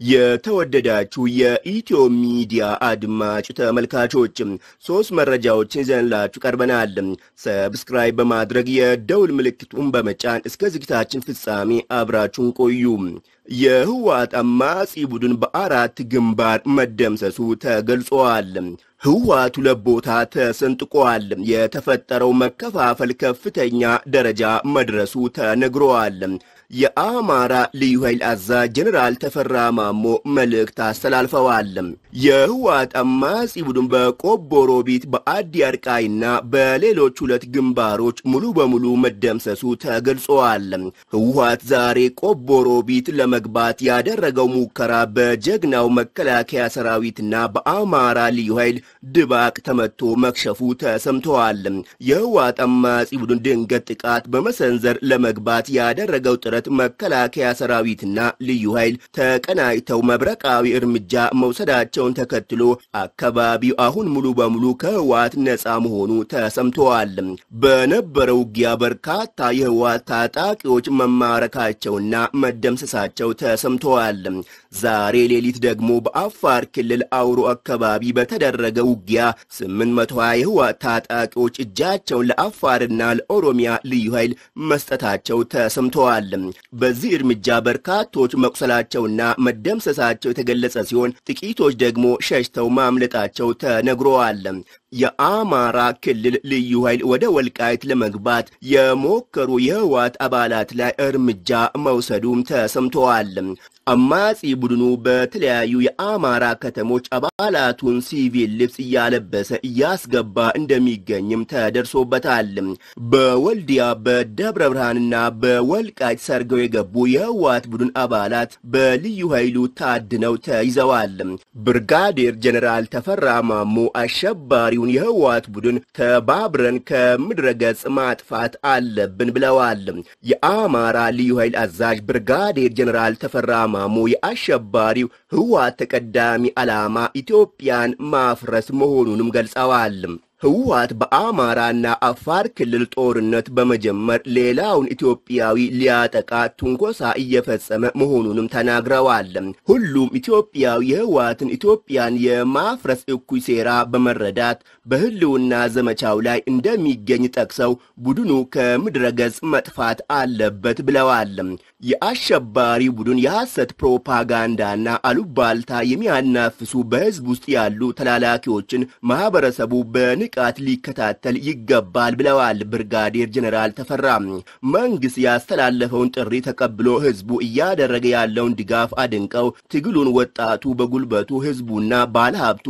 የተወደዳችሁ የኢትዮ ሚዲያ አድማጭ ተመልካቾች ሶስት መረጃዎችን ይዘንላችሁ ቀርበናል። ሰብስክራይብ በማድረግ የደውል ምልክቱን በመጫን እስከ ዝግታችን ፍጻሜ አብራችሁን ቆዩ። የህወሓት አማጺ ቡድን በአራት ግንባር መደምሰሱ ተገልጿል። ህወሓት ሁለት ቦታ ተሰንጥቋል። የተፈጠረው መከፋፈል ከፍተኛ ደረጃ መድረሱ ተነግሯል። የአማራ ልዩ ኃይል አዛዥ ጀኔራል ተፈራ ማሞ መልእክት አስተላልፈዋል። የህወሓት አማጺ ቡድን በቆቦ ሮቢት፣ በአዲ አርቃይና በሌሎች ሁለት ግንባሮች ሙሉ በሙሉ መደምሰሱ ተገልጿል። ህወሓት ዛሬ ቆቦ ሮቢት ለመግባት ያደረገው ሙከራ በጀግናው መከላከያ ሰራዊትና በአማራ ልዩ ኃይል ድባቅ ተመቶ መክሸፉ ተሰምተዋል። የህወሓት አማጺ ቡድን ድንገት ጥቃት በመሰንዘር ለመግባት ያደረገው ጥረት መከላከያ ሰራዊትና ልዩ ኃይል ተቀናጅተው መብረቃዊ እርምጃ መውሰዳቸውን ተከትሎ አካባቢው አሁን ሙሉ በሙሉ ከህወሓት ነፃ መሆኑ ተሰምተዋል። በነበረው ውጊያ በርካታ የህወሓት ታጣቂዎች መማረካቸውና መደምሰሳቸው ተሰምተዋል። ዛሬ ሌሊት ደግሞ በአፋር ክልል አውሮ አካባቢ በተደረገ ውጊያ 820 የህወሓት ታጣቂዎች እጃቸውን ለአፋርና ለኦሮሚያ ልዩ ኃይል መስጠታቸው ተሰምተዋል። በዚህ እርምጃ በርካቶች መቁሰላቸውና መደምሰሳቸው የተገለጸ ሲሆን ጥቂቶች ደግሞ ሸሽተው ማምለጣቸው ተነግረዋል። የአማራ ክልል ልዩ ኃይል ወደ ወልቃይት ለመግባት የሞከሩ የህወሓት አባላት ላይ እርምጃ መውሰዱም ተሰምተዋል። አማጺ ቡድኑ በተለያዩ የአማራ ከተሞች አባላቱን ሲቪል ልብስ እያለበሰ እያስገባ እንደሚገኝም ተደርሶበታል። በወልዲያ በደብረ ብርሃንና በወልቃይት ሰርገው የገቡ የህወሓት ቡድን አባላት በልዩ ኃይሉ ታድነው ተይዘዋል። ብርጋዴር ጀኔራል ተፈራ ማሞ አሸባሪውን የህወሓት ቡድን ተባብረን ከምድረ ገጽ ማጥፋት አለብን ብለዋል። የአማራ ልዩ ኃይል አዛዥ ብርጋዴር ጀኔራል ተፈራ ማሞ የአሸባሪው ህወሓት ተቀዳሚ ዓላማ ኢትዮጵያን ማፍረስ መሆኑንም ገልጸዋል። ህወሓት በአማራና አፋር ክልል ጦርነት በመጀመር ሌላውን ኢትዮጵያዊ ሊያጠቃ ትንኮሳ እየፈጸመ መሆኑንም ተናግረዋል። ሁሉም ኢትዮጵያዊ የህወሓትን ኢትዮጵያን የማፍረስ እኩይ ሴራ በመረዳት በህልውና ዘመቻው ላይ እንደሚገኝ ጠቅሰው ቡድኑ ከምድረ ገጽ መጥፋት አለበት ብለዋል። የአሸባሪ ቡድን የሐሰት ፕሮፓጋንዳና አሉባልታ የሚያናፍሱ በህዝብ ውስጥ ያሉ ተላላኪዎችን ማህበረሰቡ በንቃት ሊከታተል ይገባል ብለዋል ብርጋዴር ጀኔራል ተፈራ። መንግስት ያስተላለፈውን ጥሪ ተቀብሎ ህዝቡ እያደረገ ያለውን ድጋፍ አድንቀው ትግሉን ወጣቱ በጉልበቱ ህዝቡና ባለሀብቱ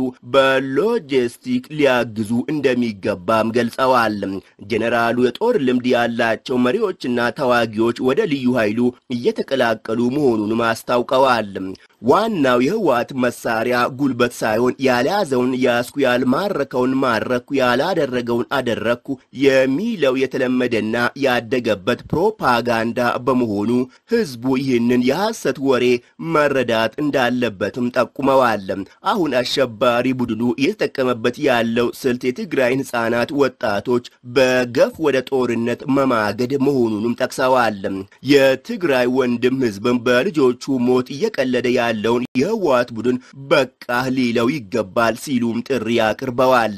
በሎጂስቲክ ሊያግዙ እንደሚገባም ገልጸዋል። ጀኔራሉ የጦር ልምድ ያላቸው መሪዎችና ተዋጊዎች ወደ ልዩ ኃይሉ እየተቀላቀሉ መሆኑንም አስታውቀዋል። ዋናው የህወሓት መሳሪያ ጉልበት ሳይሆን ያልያዘውን ያስኩ፣ ያልማረከውን ማረኩ፣ ያላደረገውን አደረግኩ የሚለው የተለመደና ያደገበት ፕሮፓጋንዳ በመሆኑ ህዝቡ ይህንን የሐሰት ወሬ መረዳት እንዳለበትም ጠቁመዋል። አሁን አሸባሪ ቡድኑ እየተጠቀመበት ያለው ስልት የትግራይን ህፃናት፣ ወጣቶች በገፍ ወደ ጦርነት መማገድ መሆኑንም ጠቅሰዋል። የትግራይ ወንድም ህዝብም በልጆቹ ሞት እየቀለደ ያለውን የህወሓት ቡድን በቃ ሊለው ይገባል ሲሉም ጥሪ አቅርበዋል።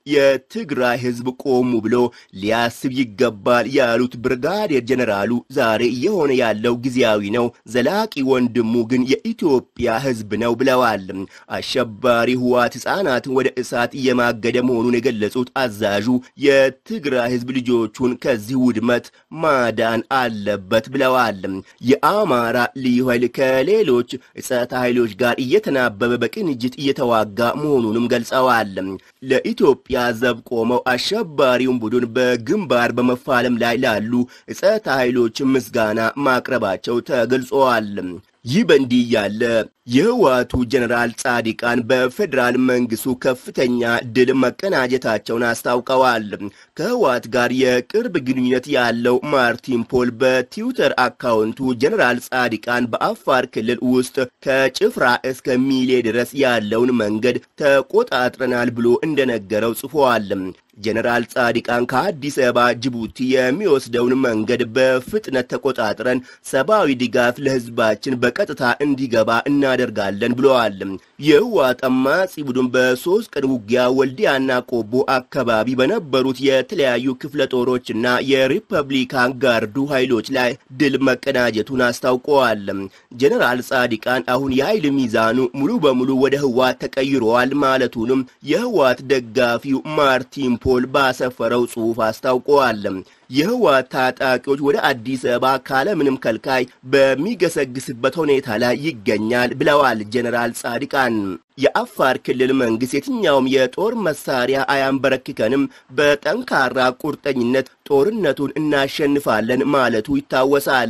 የትግራይ ህዝብ ቆሙ ብሎ ሊያስብ ይገባል ያሉት ብርጋዴር ጀኔራሉ ዛሬ እየሆነ ያለው ጊዜያዊ ነው፣ ዘላቂ ወንድሙ ግን የኢትዮጵያ ህዝብ ነው ብለዋል። አሸባሪ ህወሓት ህፃናትን ወደ እሳት እየማገደ መሆኑን የገለጹት አዛዡ የትግራይ ህዝብ ልጆቹን ከዚህ ውድመት ማዳን አለበት ብለዋል። የአማራ ልዩ ኃይል ከሌሎች ጸጥታ ኃይሎች ጋር እየተናበበ በቅንጅት እየተዋጋ መሆኑንም ገልጸዋል። ለኢትዮጵያ ዘብ ቆመው አሸባሪውን ቡድን በግንባር በመፋለም ላይ ላሉ ጸጥታ ኃይሎች ምስጋና ማቅረባቸው ተገልጸዋል። ይህ በእንዲህ ያለ የህወሓቱ ጀኔራል ጻዲቃን በፌዴራል መንግስቱ ከፍተኛ ድል መቀናጀታቸውን አስታውቀዋል። ከህወሓት ጋር የቅርብ ግንኙነት ያለው ማርቲን ፖል በትዊተር አካውንቱ ጀኔራል ጻዲቃን በአፋር ክልል ውስጥ ከጭፍራ እስከ ሚሌ ድረስ ያለውን መንገድ ተቆጣጥረናል ብሎ እንደነገረው ጽፏል። ጀነራል ጻድቃን ከአዲስ አበባ ጅቡቲ የሚወስደውን መንገድ በፍጥነት ተቆጣጥረን ሰብአዊ ድጋፍ ለህዝባችን በቀጥታ እንዲገባ እናደርጋለን ብለዋል። የህወሓት አማጺ ቡድን በሶስት ቀን ውጊያ ወልዲያና ቆቦ አካባቢ በነበሩት የተለያዩ ክፍለ ጦሮችና የሪፐብሊካን ጋርዱ ኃይሎች ላይ ድል መቀናጀቱን አስታውቀዋል። ጀነራል ጻድቃን አሁን የኃይል ሚዛኑ ሙሉ በሙሉ ወደ ህወሓት ተቀይረዋል ማለቱንም የህወሓት ደጋፊው ማርቲን ፖል ባሰፈረው ጽሑፍ አስታውቀዋል። የህወሓት ታጣቂዎች ወደ አዲስ አበባ ካለምንም ከልካይ በሚገሰግስበት ሁኔታ ላይ ይገኛል ብለዋል ጀነራል ጻድቃን። የአፋር ክልል መንግስት የትኛውም የጦር መሳሪያ አያንበረክከንም፣ በጠንካራ ቁርጠኝነት ጦርነቱን እናሸንፋለን ማለቱ ይታወሳል።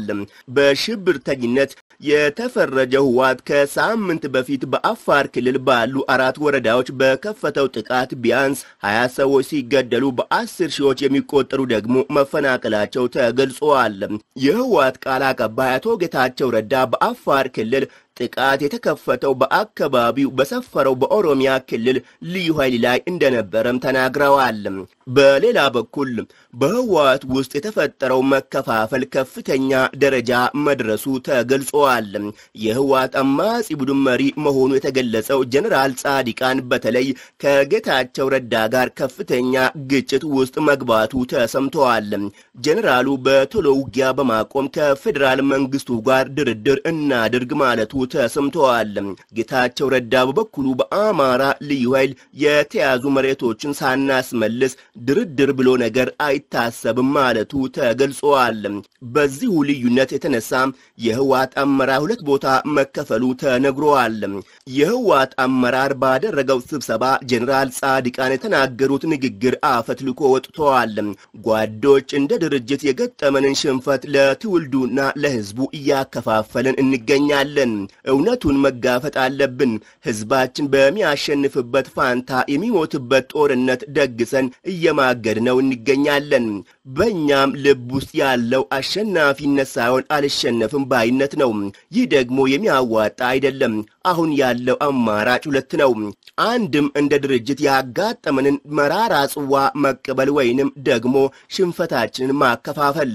በሽብርተኝነት የተፈረጀው ህወሓት ከሳምንት በፊት በአፋር ክልል ባሉ አራት ወረዳዎች በከፈተው ጥቃት ቢያንስ ሀያ ሰዎች ሲገደሉ በአስር ሺዎች የሚቆጠሩ ደግሞ መፈናቀላቸው ተገልጿል። የህወሓት ቃል አቀባይ አቶ ጌታቸው ረዳ በአፋር ክልል ጥቃት የተከፈተው በአካባቢው በሰፈረው በኦሮሚያ ክልል ልዩ ኃይል ላይ እንደነበረም ተናግረዋል። በሌላ በኩል በህወሓት ውስጥ የተፈጠረው መከፋፈል ከፍተኛ ደረጃ መድረሱ ተገልጿል። የህወሓት አማጺ ቡድን መሪ መሆኑ የተገለጸው ጀነራል ጻድቃን በተለይ ከጌታቸው ረዳ ጋር ከፍተኛ ግጭት ውስጥ መግባቱ ተሰምተዋል። ጀነራሉ በቶሎ ውጊያ በማቆም ከፌዴራል መንግስቱ ጋር ድርድር እናድርግ ማለቱ ተሰምተዋል። ጌታቸው ረዳ በበኩሉ በአማራ ልዩ ኃይል የተያዙ መሬቶችን ሳናስመልስ ድርድር ብሎ ነገር አይታሰብም ማለቱ ተገልጿል። በዚሁ ልዩነት የተነሳም የህወሓት አመራር ሁለት ቦታ መከፈሉ ተነግሯል። የህወሓት አመራር ባደረገው ስብሰባ ጀኔራል ጻድቃን የተናገሩት ንግግር አፈትልኮ ወጥተዋል። ጓዶች እንደ ድርጅት የገጠመንን ሽንፈት ለትውልዱና ለህዝቡ እያከፋፈልን እንገኛለን። እውነቱን መጋፈጥ አለብን። ህዝባችን በሚያሸንፍበት ፋንታ የሚሞትበት ጦርነት ደግሰን እየማገድ ነው እንገኛለን። በእኛም ልብ ውስጥ ያለው አሸናፊነት ሳይሆን አልሸነፍም ባይነት ነው። ይህ ደግሞ የሚያዋጣ አይደለም። አሁን ያለው አማራጭ ሁለት ነው። አንድም እንደ ድርጅት ያጋጠመንን መራራ ጽዋ መቀበል ወይንም ደግሞ ሽንፈታችንን ማከፋፈል።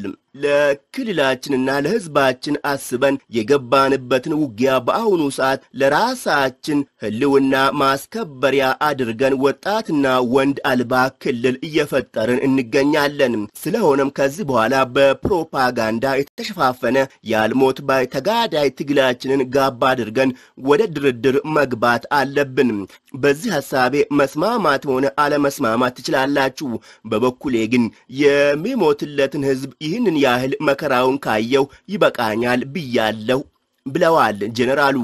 ለክልላችንና ለህዝባችን አስበን የገባንበትን ውጊያ በአሁኑ ሰዓት ለራሳችን ህልውና ማስከበሪያ አድርገን ወጣትና ወንድ አልባ ክልል እየፈጠርን እንገኛለን። ስለሆነም ከዚህ በኋላ በፕሮፓጋንዳ የተሸፋፈነ ያልሞት ባይ ተጋዳይ ትግላችንን ጋባ አድርገን ወደ ድርድር መግባት አለብን። በዚህ ሐሳቤ መስማማት ሆነ አለመስማማት ትችላላችሁ። በበኩሌ ግን የሚሞትለትን ህዝብ ይህንን ያህል መከራውን ካየው ይበቃኛል ብያለሁ ብለዋል ጀኔራሉ።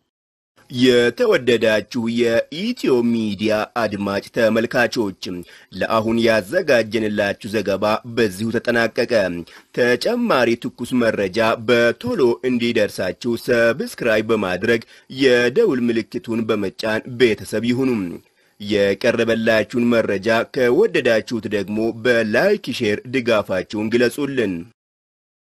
የተወደዳችሁ የኢትዮ ሚዲያ አድማጭ ተመልካቾች ለአሁን ያዘጋጀንላችሁ ዘገባ በዚሁ ተጠናቀቀ። ተጨማሪ ትኩስ መረጃ በቶሎ እንዲደርሳችሁ ሰብስክራይብ በማድረግ የደውል ምልክቱን በመጫን ቤተሰብ ይሁኑ። የቀረበላችሁን መረጃ ከወደዳችሁት ደግሞ በላይክ ሼር ድጋፋችሁን ግለጹልን።